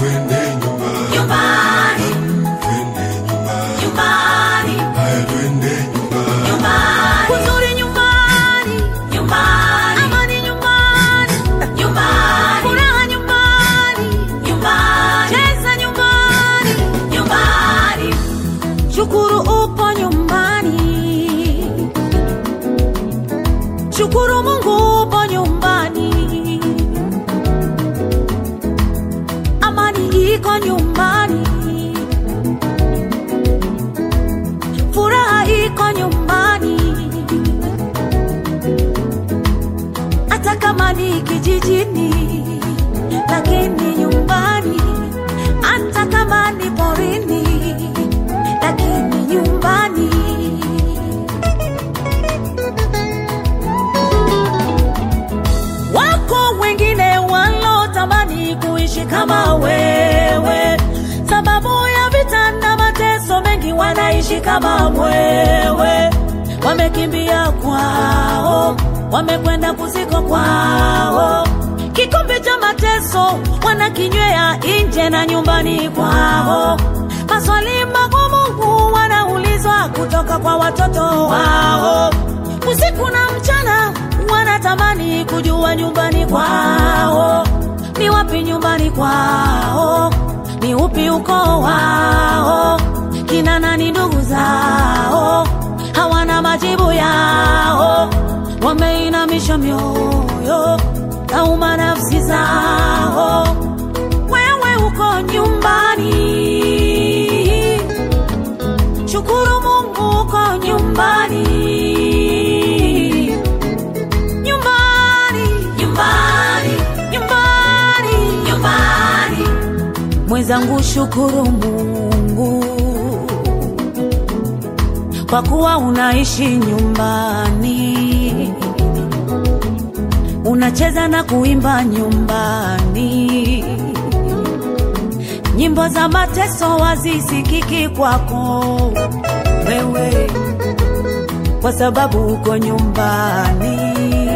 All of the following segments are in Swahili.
twende nyumbani, nyumbani, twende nyumbani, nyumbani, haya twende nyumbani, nyumbani, Kuzuri nyumbani, nyumbani, amani nyumbani, nyumbani, furaha nyumbani, nyumbani, cheza nyumbani, nyumbani, shukuru upo nyumbani, shukuru Mungu upo nyumbani, amani iko nyumbani, furaha iko nyumbani, hata kama ni kijijini, lakini nyumbani, hata kama ni porini, lakini nyumbani. Wako wengine walotamani kuishi kama wewe, sababu ya vita na mateso mengi, wanaishi kama wewe. Wamekimbia kwao, wamekwenda kuziko kwao, kikombe cha mateso wanakinywea nje na nyumbani kwao. Maswali magumu wanaulizwa kutoka kwa watoto wao, usiku na mchana wanatamani kujua nyumbani kwao ni wapi, nyumbani kwao ni upi ukoo wao, kina nani ndugu zao, hawana majibu yao, wameinamisha mioyo nauma nafsi zao. Wewe uko nyumbani, shukuru Mungu uko nyumbani, nyumbani, nyumbani, nyumbani. nyumbani, Mwenzangu, shukuru Mungu kwa kuwa unaishi nyumbani, unacheza na kuimba nyumbani, nyimbo za mateso wazisikiki kwako wewe, kwa sababu uko nyumbani.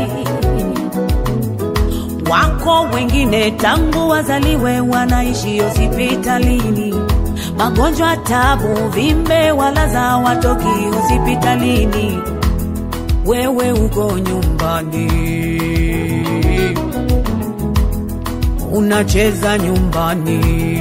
Wako wengine tangu wazaliwe wanaishi hospitalini, magonjwa, tabu, vimbe, walaza watoki hospitalini. Wewe uko nyumbani, unacheza nyumbani.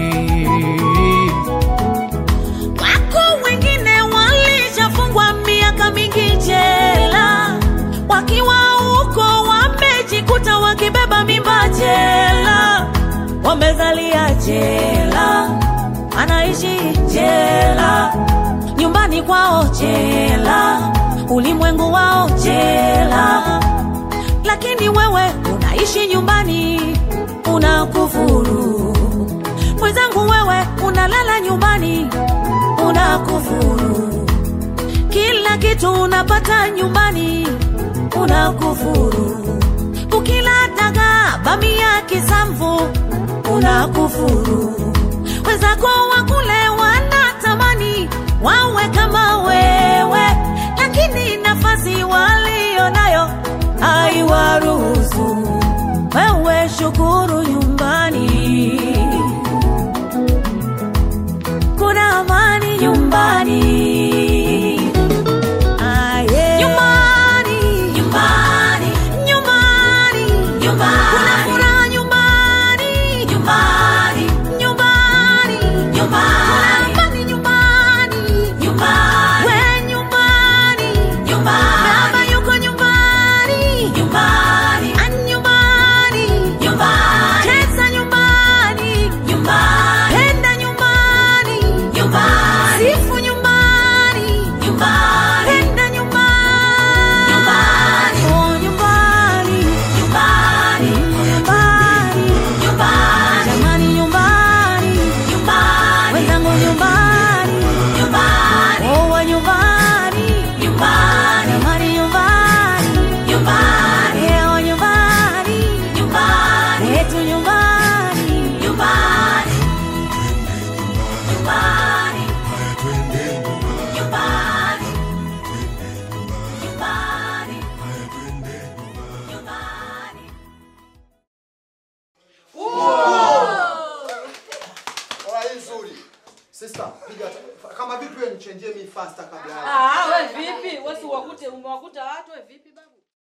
Wako wengine walishafungwa miaka mingi jela, wakiwa huko wamejikuta wakibeba mimba jela, wamezalia jela, anaishi jela, nyumbani kwao jela, ulimwengu wao jela, lakini wewe unaishi nyumbani, unakufuru. Mwenzangu, wewe unalala nyumbani, unakufuru. Kila kitu unapata nyumbani, unakufuru. Ukila dagaa, bamia, kisamvu, unakufuru. Wenzako wakule wanatamani wawe kama wewe, lakini nafasi walio nayo haiwaruhusu. Wewe shukuru nyumbani, kuna amani nyumbani. Aye. Nyumbani, nyumbani, nyumbani, nyumbani, kuna furaha nyumbani, nyumbani, nyumbani, nyumbani, piga kama vipi wewe nichenjie mi faster kabla ya Ah, we vipi? Wewe si wakute umewakuta watu we vipi?